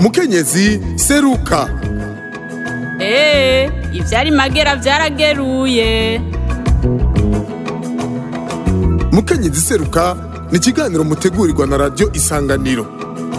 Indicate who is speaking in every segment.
Speaker 1: mukenyezi seruka
Speaker 2: eee ivyari magera vyarageruye
Speaker 1: mukenyezi seruka ni ikiganiro mutegurirwa na radiyo isanganiro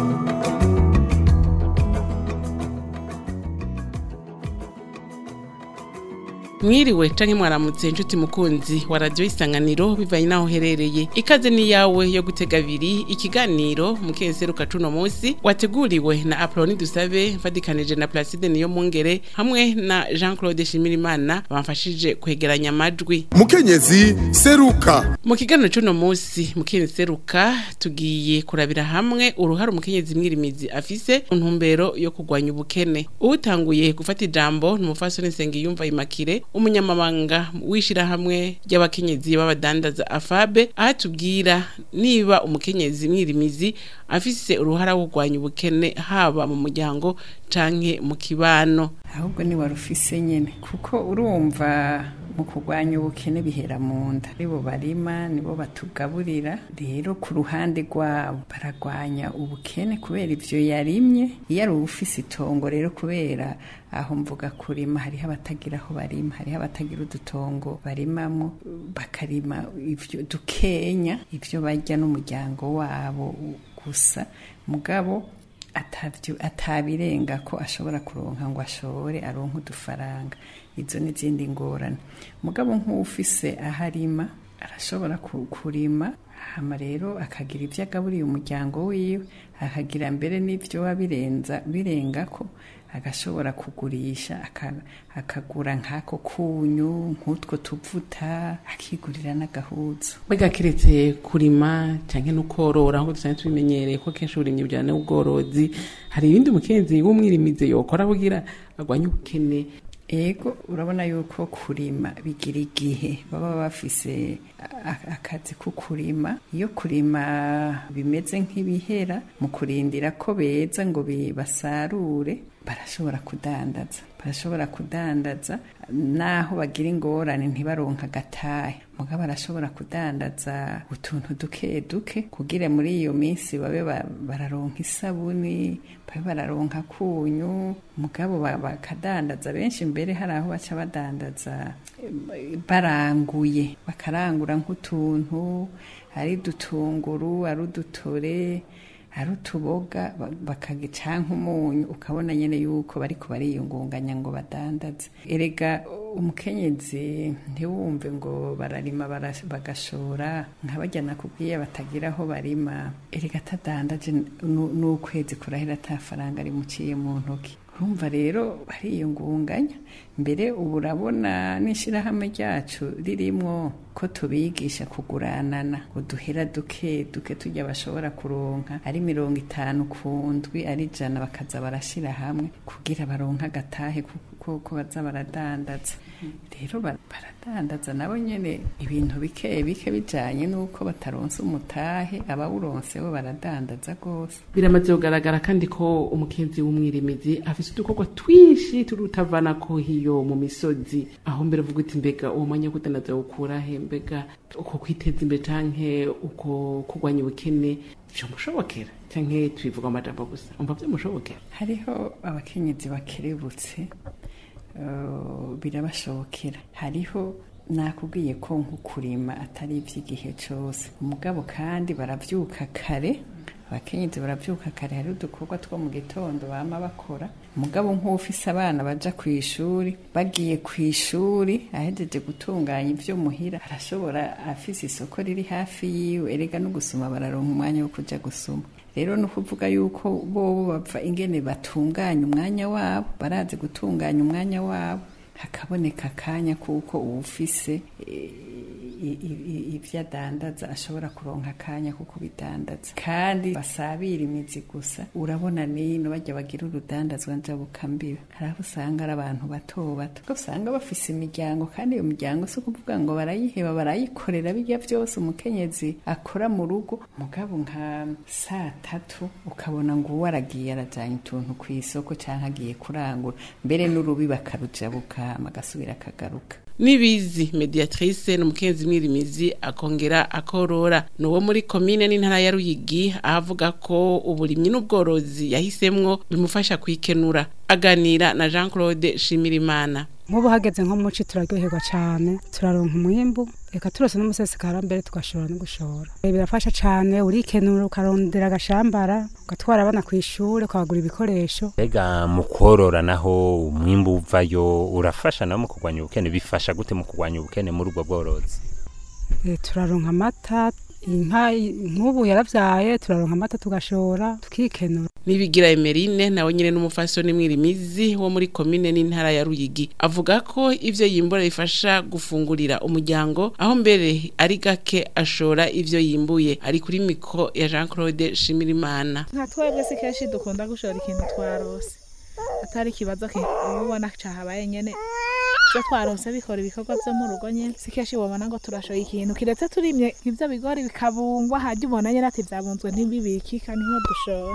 Speaker 3: mwiriwe canke mwaramutse inshuti mukunzi wa radiyo isanganiro bivanye n'aho uherereye ikaze ni yawe yo gutega abiri ikiganiro mukenseruka cuno munsi wateguriwe na apoloni dusabe mfadikanije na placide niyo mungere hamwe na jean claude shimirimana bamfashije kwegeranya amajwi
Speaker 1: mukenyezi seruka
Speaker 3: mu kiganiro c'uno munsi mukenseruka tugiye kurabira hamwe uruhare umukenyezi mwirimizi afise mu ntumbero yo kurwanya ubukene uwutanguye gufata ijambo ni umufasoni nsengiyumva imakire umunyamabanga w'ishirahamwe ry'abakenyezi b'abadandaza afabe aho atubwira niba umukenyezi mwirimizi afise uruhara wo kurwanya ubukene haba mu muryango canke mu kibano
Speaker 4: ahubwo ni wari ufise nyene kuko urumva mu kurwanya ubukene bihera mu nda nibo barima nibo batugaburira rero ku ruhande rwabo baragwanya ubukene kubera ivyo yarimye iyo ari ufise itongo rero kubera aho mvuga kurima hariho abatagira aho barima hariho abatagira udutongo barimamwo bakarima ivyo dukenya ivyo barya n'umuryango wabo gusa mugabo atavyo atabirenga ko ashobora kuronka ngo ashore aronke udufaranga izo n'izindi ngorane mugabo nk'ufise aho arima arashobora ku- kurima hama rero akagira ivyo agaburiye umuryango wiwe akagira mbere n'ivyo biba birenza birengako agashobora kugurisha aka- akagura nk'ako kunyu nk'utwo tuvuta akigurira n'agahuzu
Speaker 3: mbega kiretse kurima canke no korora nk'uko dusanzwe tubimenyereye ko kenshi uburimyi bujyana n'ubworozi hari ibindi umukenyezi w'umwirimizi yokora kugira agwanye ubukene
Speaker 4: ego urabona yuko kurima bigira igihe baba bafise a- a- akazi ko kurima iyo kurima bimeze nk'ibihera mu kurindira ko beza ngo bi- basarure barashobora kudandaza barashobora kudandaza naho bagira ingorane ntibaronka agatahe mugabo barashobora kudandaza utuntu duke duke kugira muri iyo minsi babe ba- bararonka isabuni babe bararonka kunyu mugabo ba- bakadandaza benshi mbere hari aho baca badandaza eh, baranguye bakarangura nk'utuntu ari dutunguru ari udutore ari utuboga ba- bakagica nk'umunyu ukabona nyene yuko bariko bariyungunganya ngo badandaze erega umukenyezi ntiwumve ngo bararima bara- bagashora nk'abajya nakubwiye batagira aho barima erega atadandaje nu- n'ukwezi kurahera ata faranga rimuciye mu ntoki urumva rero bariyungunganya mbere ubu urabona n'ishyirahamwe ryacu ririmwo ko tubigisha kuguranana uduhera duke duke tujya bashobora kuronka ari mirongo itanu ku ndwi ari ijana bakaza barashyira hamwe kugira baronke agatahe kuko ko baza baradandaza rero ba- baradandaza nabo nyene ibintu bike bike bijanye n'uko bataronse umutahe abawuronse bo baradandaza rwose
Speaker 3: biramaze kugaragara kandi ko umukenyezi w'umwirimizi afise udukorwa twinshi turutavana ko hiyo mu misozi aho mbere uvuga uti mbega uwo mwanya wo kudandaza wukura he mbega uko kwiteza imbere canke uko kurwanya ubukene vyomushobokera canke tubivuga amajambo gusa umva vyomushobokera
Speaker 4: hariho abakenyezi bakerebutse eh, birabashobokera hariho nakubwiye ko nko kurima atari iby'igihe cyose umugabo kandi barabyuka kare abakenyezi barabyuka kare hari udukorwa two mu gitondo bama bakora umugabo nk'ufise abana baja ku ishuri bagiye ku ishuri ahejeje gutunganya ibyo muhira arashobora afise isoko riri hafi yiwe erega no gusuma bararonka umwanya wo kuja gusuma rero ni ukuvuga yuko bobo bapfa ingene batunganya umwanya wabo barazi gutunganya umwanya wabo hakaboneka akanya kuko uwufise eh, i- i- i- ivyo adandaza ashobora kuronka akanya kuko bidandaza kandi basabira imizi gusa urabona nino bajya bagira urudandazwa njabukambiwe hari aho usanga ari abantu bato bato kuko usanga bafise imiryango kandi iyo miryango si ukuvuga ngo barayiheba barayikorera bijya byose umukenyezi akora mu rugo mugabo nka saa tatu ukabona ngo uwo aragiye arajyanye utuntu ku isoko cyangwa agiye kurangura mbere n'urubi bakarujabuka agasubira akagaruka
Speaker 3: nibizi mediatrice n'umukenzi mwirimizi akongera akorora nuwo muri komine n'intara ya Ruyigi avuga ko uburimyi n'ubworozi yahisemwo bimufasha kwikenura aganira na Jean Claude Shimirimana
Speaker 5: nk'ubu hageze nko muci turaryoherwa cyane turaronka umwimbu reka turose n'umusesekara mbere tugashobora no gushora Eh, birafasha cyane urikenura ukarondera agashambara ugatwara abana ku ishuri ukabagura ibikoresho
Speaker 6: mbega mu korora naho umwimbu uvayo urafasha nawe mu kurwanya ubukene bifasha gute mu kurwanya ubukene muri ubwo bworozi
Speaker 5: Eh, turaronka amata inka nk'ubu yaravyaye turaronka amata tugashora tukikenura
Speaker 3: Nibigira Emerine nawe nyene n'umufasoni mwirimizi wo muri komine n'intara ya Ruyigi avuga ko ivyo yimbura bifasha gufungurira umuryango aho mbere ari gake ashora ivyo yimbuye ari kuri mikro ya Jean Claude Shimirimana
Speaker 7: nka twebwe si kenshi dukunda gushora ikintu twarose atari ikibazo ki- uba ubona cahabaye nyene ivyo twarose bikora ibikorwa vyo mu rugo nyene si kenshi wabona ngo turashoye ikintu kiretse turimye nk'ivyo bigori bikabungwa hajya ubona nyene ati vyabunzwe ntibibikika niho dushora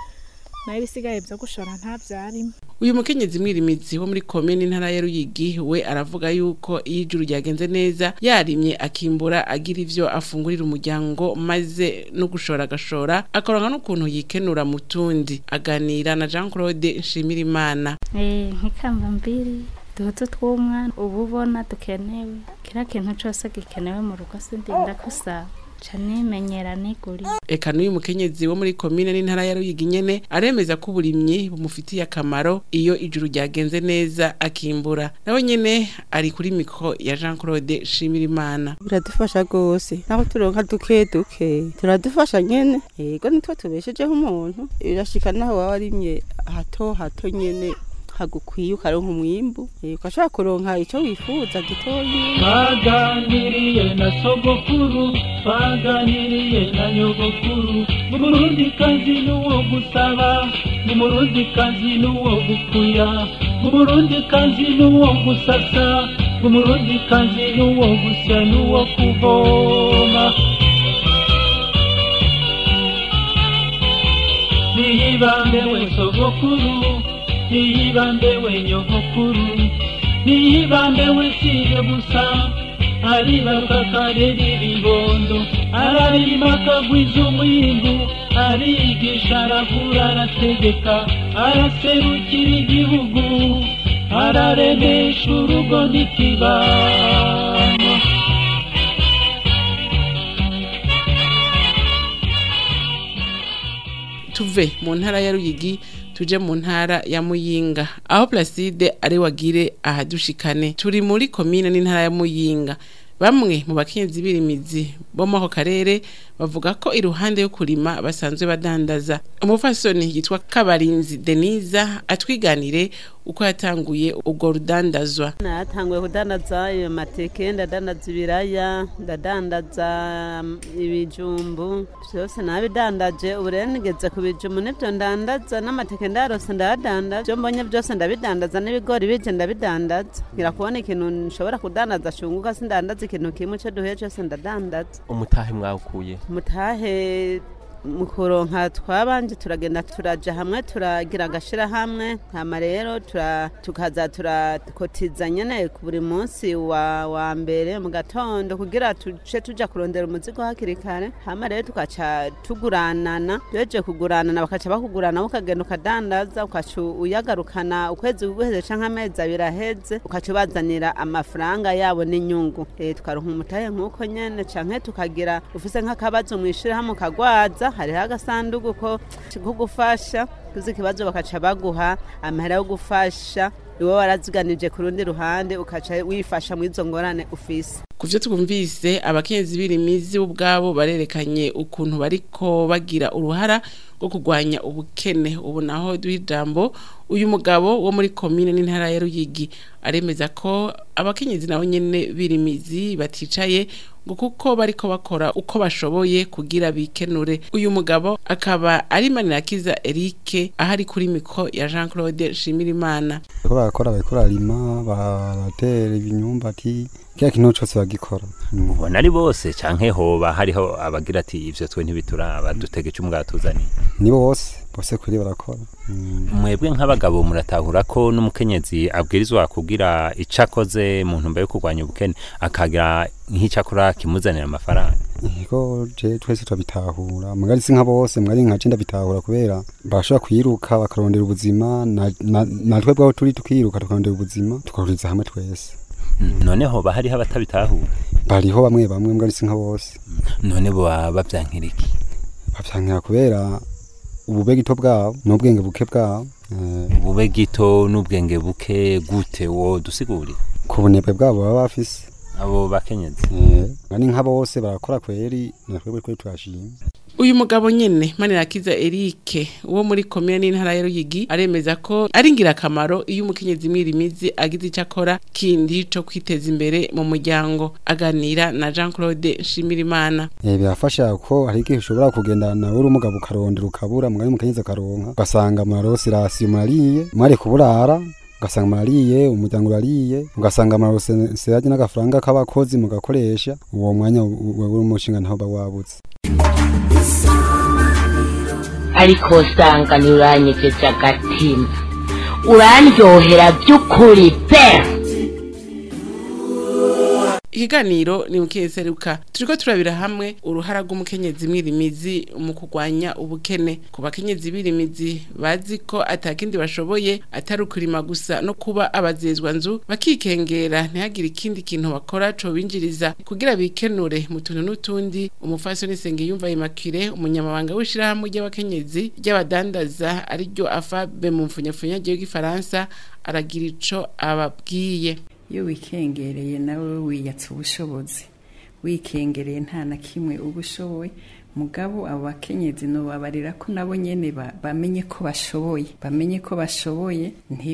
Speaker 7: nayo ibisigaye vyo gushora nta vyarimo
Speaker 3: uyu mukenyezi mwirimizi wo muri komine n'intara ya Ruyigi we aravuga yuko iyo ijuru ryagenze neza yarimye akimbura agira ivyo afungurira umuryango maze no gushora agashora akaronka n'ukuntu yikenura mu tundi aganira na Jean Claude Nshimirimana
Speaker 8: Eh, nk'ikamba mbiri duhutu tw'umwana uba ubona dukenewe kiriya kintu cose gikenewe mu rugo sindinda kusaba ca nimenyera nigurira
Speaker 3: eka n'uyu mukenyezi wo muri komine n'intara ya Ruyigi nyene aremeza ko uburimyi bumufitiye akamaro iyo ijuru ryagenze neza akimbura nawe nyene ari kuri mikro ya Jean Claude Shimirimana
Speaker 9: biradufasha rwose naho turonka duke duke turadufasha nyene yego nitwo tubeshejeho umuntu birashika naho waba warimye hato hato nyene hagukwiye ukaronka umwimbu eh, ugashobora kuronka ico wifuza gitoyi
Speaker 10: twaganiriye na sogokuru twaganiriye na nyogokuru umurundi kazi n'uwo gusaba umurundi kazi n'uwo gukuya umurundi kazi n'uwo gusasa umurundi kazi n'uwo gusya n'uwo kuvoma niyibambe we sogokuru niyibambe we nyogokuru niyibambe we siye gusa aribaruka akarera ibibondo ararima akagwiza umwimbu arigisha aravura arategeka araserukira igihugu araremesha urugo n'ikibano
Speaker 3: tuve mu ntara ya Ruyigi tuje mu ntara ya Muyinga aho Placide ari wagire ahadushikane turi muri komine n'intara ya Muyinga bamwe mu bakenyezi birimizi bo mu ako karere bavuga ko iruhande yo kurima basanzwe badandaza umufasoni yitwa Kabarinzi Deniza atwiganire uko yatanguye ubwo rudandazwa
Speaker 9: natanguye kudandaza ayo mateke ndadandaza ibiraya ndadandaza mm, ibijumbu byose nabidandaje ubu rero nigeze ku bijumbu nibyo ndandaza n'amateke ndarose ndayadandaza ibyo mbonye byose ndabidandaza n'ibigori bije ndabidandaza ngira kubona ikintu nshobora kudandaza shunguka sindandaza ikintu kimwe cyo duhuye cyose ndadandaza
Speaker 11: umutahe mwawukuye
Speaker 9: mutahe mu kuronka twabanje turagenda turaja hamwe turagira agashirahamwe hama rero tura- tukaza turakotiza nyene ku buri munsi wa, wa mbere mu gatondo kugira tuce tuja kurondera umuzigo hakiri kare hama rero tukaca tuguranana tuheje kuguranana bakaca bakugurana ukagenda ukadandaza ukaca uyagarukana ukwezi guheze canke amezi abiri aheze ukaca ubazanira amafaranga yabo n'inyungu Eh, tukaronka umutahe nk'uko nyene canke tukagira ufise nk'akabazo mw'ishirahamwe ukagwaza hariho agasanduku ko ko gufasha tuzi ikibazo bakaca baguha amahera yo gufasha iwe waraziganije ku rundi ruhande ukaca wifasha mu izo ngorane ufise
Speaker 3: kuvyo twumvise abakenyezi birimizi ubwabo barerekanye ukuntu bariko bagira uruhara rwo kurwanya ubukene ubu naho duha ijambo uyu mugabo wo muri komine n'intara ya Ruyigi aremeza ko abakenyezi nabo nyene birimizi baticaye ngo kuko bariko bakora uko bashoboye kugira bikenure uyu mugabo akaba ari Manirakiza Eric ahari kuri mikro ya Jean Claude Shimirimana
Speaker 12: bariko barakora bariko bararima baratera ibinyumbati
Speaker 11: kiriya kintu cose bagikora Mm.
Speaker 6: ubona ari bose canke hoba hariho abagira ati ivyo twe ntibituraba dutege ico mwatuzaniye
Speaker 11: ni bose bose kuri barakora Mm.
Speaker 6: mwebwe nk'abagabo muratahura ko n'umukenyezi abwirizwa kugira ico akoze mu ntumbero yo kurwanya ubukene akagira nk'ico akora kimuzanira amafaranga
Speaker 11: Ego je twese turabitahura mugari si nka bose mwari nka je ndabitahura kubera bashobora kwiruka bakarondera ubuzima na- na- natwe bwaho turi tukiruka tukarondera ubuzima tukahuriza hamwe twese
Speaker 6: none hoba hariho abatabitahura
Speaker 11: bariho bamwe bamwe mugari si nka bose
Speaker 6: none boba bavyankira iki
Speaker 11: bavyankira kubera ubube gito bwabo n'ubwenge buke bwabo eh,
Speaker 6: ubube gito n'ubwenge buke gute wo dusigurira
Speaker 11: ku bunebwe bwabo baba bafise
Speaker 6: abo bakenyezi
Speaker 11: Eh, ari nka bose barakora kweri natwe kuri turashima
Speaker 3: uyu mugabo nyene manirakiza Eric wo muri komine n'intara ya Ruyigi aremeza ko ari ingirakamaro iyo umukenyezi mwirimizi agize icyo akora kindi co kwiteza imbere mu muryango aganira na Jean Claude Nshimirimana
Speaker 11: Eh, birafasha ko hari igihe ushobora kugendana uri umugabo ukarondera ukabura mugari mukenyezi akaronka ugasanga murarose rasiyo murariye mwari kuburara ugasanga murariye umuryango urariye ugasanga murarose serage n'agafaranga k'abakozi mugakoresha uwo mwanya wewe uri umushinga ntaho uba wabutse
Speaker 12: ariko usanga ntiuranyegeje agatima urandyohera by'ukuri pe
Speaker 3: ikiganiro ni mukeseruka turiko turabira hamwe uruhara rw'umukenyezi mwirimizi mu kurwanya ubukene ku bakenyezi birimizi bazi ko atakindi bashoboye atari ukurima gusa no kuba abazezwa nzu bakikengera ntihagire ikindi kintu bakora co binjiriza kugira bikenure mu tuntu n'utundi umufasoni Sengiyumva Immaculée umunyamabanga w'ishirahamwe ry'abakenyezi ry'abadandaza ariryo afabe mu mfunyafunya ry'igifaransa aragira ico ababwiye
Speaker 4: iyo wikengereye nawe wiyatsa ubushobozi wikengereye nta na kimwe uba ushoboye mugabo abo bakenyezi nobabarira ko nabo nyene ba- bamenye ko bashoboye bamenye ko bashoboye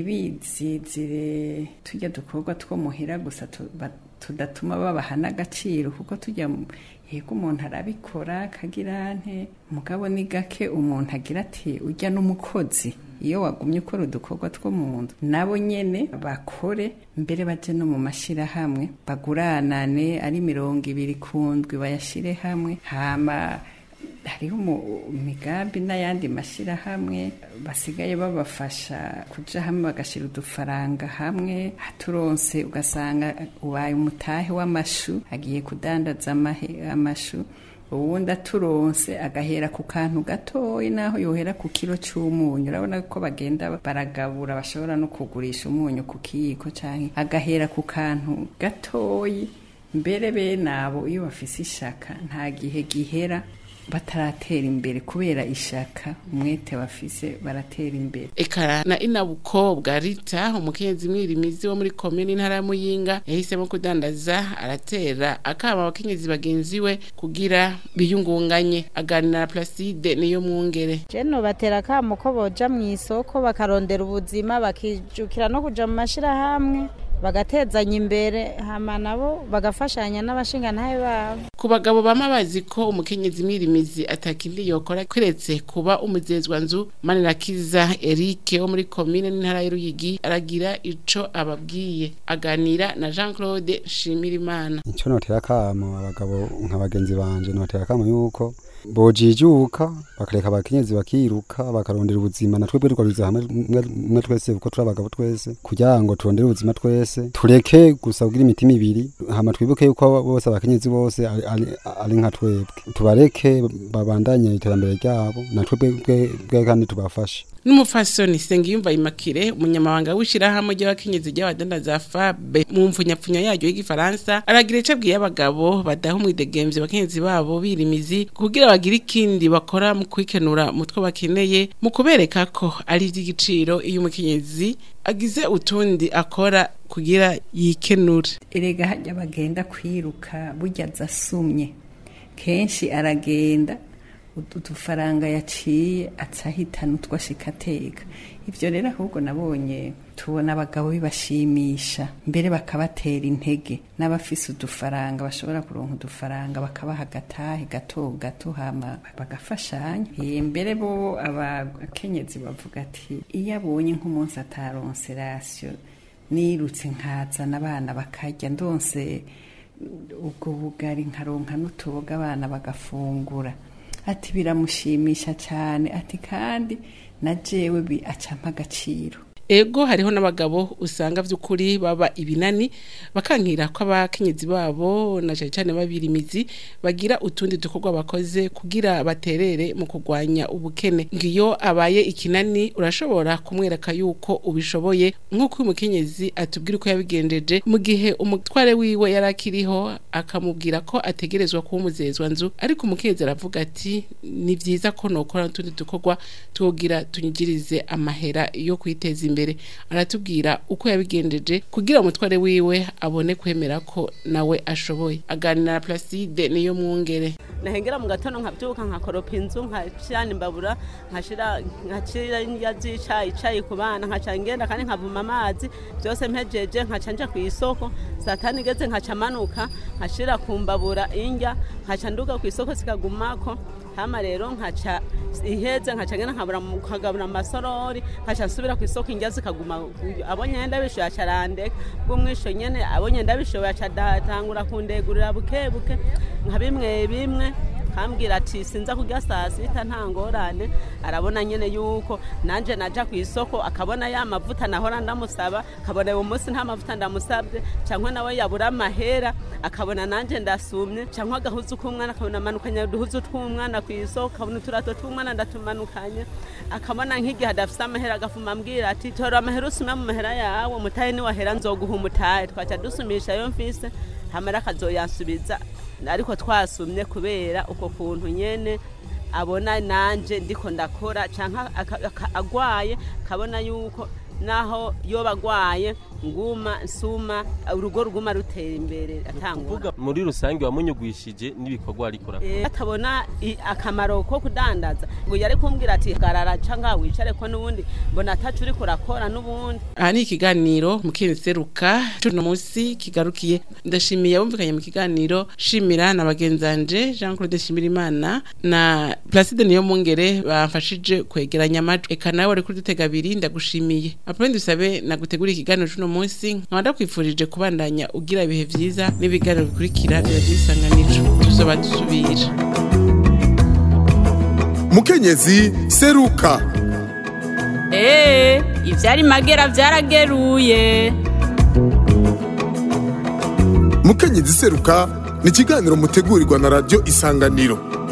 Speaker 4: ntibizizire tujya dukorwa two muhira gusa tu- ba- tudatuma babaha n'agaciro kuko tujya mu- yego umuntu arabikora akagira nte mugabo ni gake umuntu agira ati ujya n'umukozi iyo wagumye ukora udukorwa two mu nzu nabo nyene bakore mbere baje no mu mashirahamwe baguranane ari mirongo ibiri ku ndwi bayashire hamwe hama hariho umu- imigambi n'ayandi mashyirahamwe basigaye babafasha kuja hamwe bagashyira udufaranga hamwe haturonse ugasanga ubaye umutahe w'amashu agiye kudandaza amahe- amashu uwundi aturonse agahera ku kantu gatoyi naho yohera ku kiro c'umunyu urabona ko bagenda baragabura bashobora no kugurisha umunyu ku kiyiko canke agahera ku kantu gatoyi mbere bene abo iyo bafise ishaka nta gihe gihera bataratera imbere kubera ishaka umwete bafise baratera imbere
Speaker 3: Eka na inabukobwa Rita umukenyezi mwirimizi wo muri komine intara ya Muyinga yahisemo kudandaza aratera akama abakenyezi bagenzi we kugira biyungunganye aganira na Placide niyo mwungere
Speaker 13: jeno batera akamo ko boja mu isoko bakarondera ubuzima bakijukira no kuja mu mashirahamwe bagatezanya imbere hama nabo bagafashanya n'abashingantahe babo
Speaker 3: ku bagabo bama bazi ko umukenyezi mwirimizi atakindi yokora kiretse kuba umuzezwa nzu Manirakiza Eric wo muri komine n'intara ya Ruyigi aragira ico ababwiye aganira na Jean Claude Shimirimana
Speaker 11: icyo notera akamo abagabo nka bagenzi banje notera akamo yuko bojijuka bakareka abakenyezi bakiruka bakarondera ubuzima natwe bwe twariza hamwe mwe- mwe twese kuko turi abagabo twese kugira ngo turondere ubuzima twese tureke gusa kugira imitima ibiri hama twibuke yuko bose abakenyezi bose ari- ari ari nka twebwe tubareke babandanye iterambere ryabo natwe bwe- bwe bwe kandi tubafashe
Speaker 3: n'umufasoni Sengiyumva Immaculée umunyamabanga w'ishirahamwe ry'abakenyezi ry'abadandaza FABE mu mfunyapfunya yaryo y'igifaransa aragira ico abwiye abagabo badaha umwidegemvye abakenyezi babo birimizi kugira bagire ikindi bakora mu kwikenura mu two bakeneye mu kubereka ko ari ivy'igiciro iyo umukenyezi agize utundi akora kugira yikenure
Speaker 4: erega hajya bagenda kwiruka burya zasumye kenshi aragenda udu- udufaranga yaciye acahitana utwo ashika ateka ivyo rero ahubwo nabonye tubona abagabo bibashimisha mbere bakabatera intege n'abafise udufaranga bashobora kuronka udufaranga bakabaha agatahe gato gato hama bagafashanya Eh, mbere bo abakenyezi bavuga ati iyo abonye nk'umunsi ataronse rasiyo nirutse nkazana abana bakarya ndonse ubwo bugari nkaronka n'utuboga abana bagafungura ati biramushimisha cyane ati kandi na jewe bi acampa agaciro
Speaker 3: ego hariho n'abagabo usanga vy'ukuri baba ibinani bakankira ko abakenyezi babo na cyane cyane babirimizi bagira utundi dukorwa bakoze kugira baterere mu kurwanya ubukene ngiyo abaye ikinani urashobora kumwereka yuko ubishoboye nk'uko uyu mukenyezi atubwira uko yabigenjeje mu gihe umutware wiwe yari akiriho akamubwira ko ategerezwa kuba umuzezwa nzu ariko umukenyezi aravuga ati ni vyiza ko nokora n'utundi dukorwa twogira tunyigirize amahera yo kwiteza imbere aratubwira uko yabigenjeje kugira umutware wiwe abone kwemera ko nawe ashoboye aganira na Placide niyo mwungere
Speaker 9: nahengera mu gatondo nkabyuka nkakoropa inzu nkacana imbabura nkashira nkacira indya z'icayi icayi ku bana nkaca ngenda kandi nkavuma amazi byose mpejeje nkaca nja ku isoko saa tanu igeze nkaca manuka nkashira ku mbabura indya nkaca nduga ku isoko zikagumako hama rero nkaca iheze nkaca ngenda nkabura nkagabura amasorori nkaca nsubira ku isoko indya zikaguma abonye ndabishoye aca arandeka bw'umwisho nyene abonye ndabishoye aca datangura kundegurira buke buke nka bimwe bimwe kambwira ati sinza kurya saa sita nta ngorane arabona nyene yuko nanje naja ku isoko akabona ya mavuta nahora ndamusaba akabona uwo munsi nta mavuta ndamusabye cyangwa nawe yabura amahera akabona nanje ndasumye cyangwa agahuzu k'umwana akabona amanukanye uduhuzu tw'umwana ku isoko akabona uturato tw'umwana ndatumanukanye akabona nk'igihe adafise amahera agafuma ambwira ati tora amahera usume mu mahera yawe mutahe niwahera nzoguha umutahe twaca dusumisha yo mfise hamara akazoyansubiza ariko twasumye kubera uko kuntu nyene abona nanje ndiko ndakora canka agwaye kabona yuko naho yoba agwaye nguma nsuma urugo ruguma rutera imbere atangura
Speaker 14: muri rusange wamunyugwishije n'ibikorwa arikora
Speaker 9: atabona akamaro ko kudandaza ngo yari kumbwira ati garara canga wicare ko n'ubundi mbona atacu uriko urakora n'ubundi
Speaker 3: aha ni ikiganiro mukenseruka cuno munsi kigarukiye ndashimiye abumvikanye mu kiganiro shimira na bagenzanje Jean Claude Shimirimana na Placide niyo mungere bamfashije kwegeranya amajwi eka nawe uri kuri dutega abiri ndagushimiye apone dusabe nagutegura ikiganiro cuno munsi nkaba ndakwifurije kubandanya ugira ibihe vyiza n'ibiganiro bikurikira biragira isanganiro tuzoba dusubira
Speaker 1: mukenyezi seruka
Speaker 2: Ee, ivyari magera vyarageruye.
Speaker 1: mukenyezi seruka ni ikiganiro mutegurirwa na radiyo isanganiro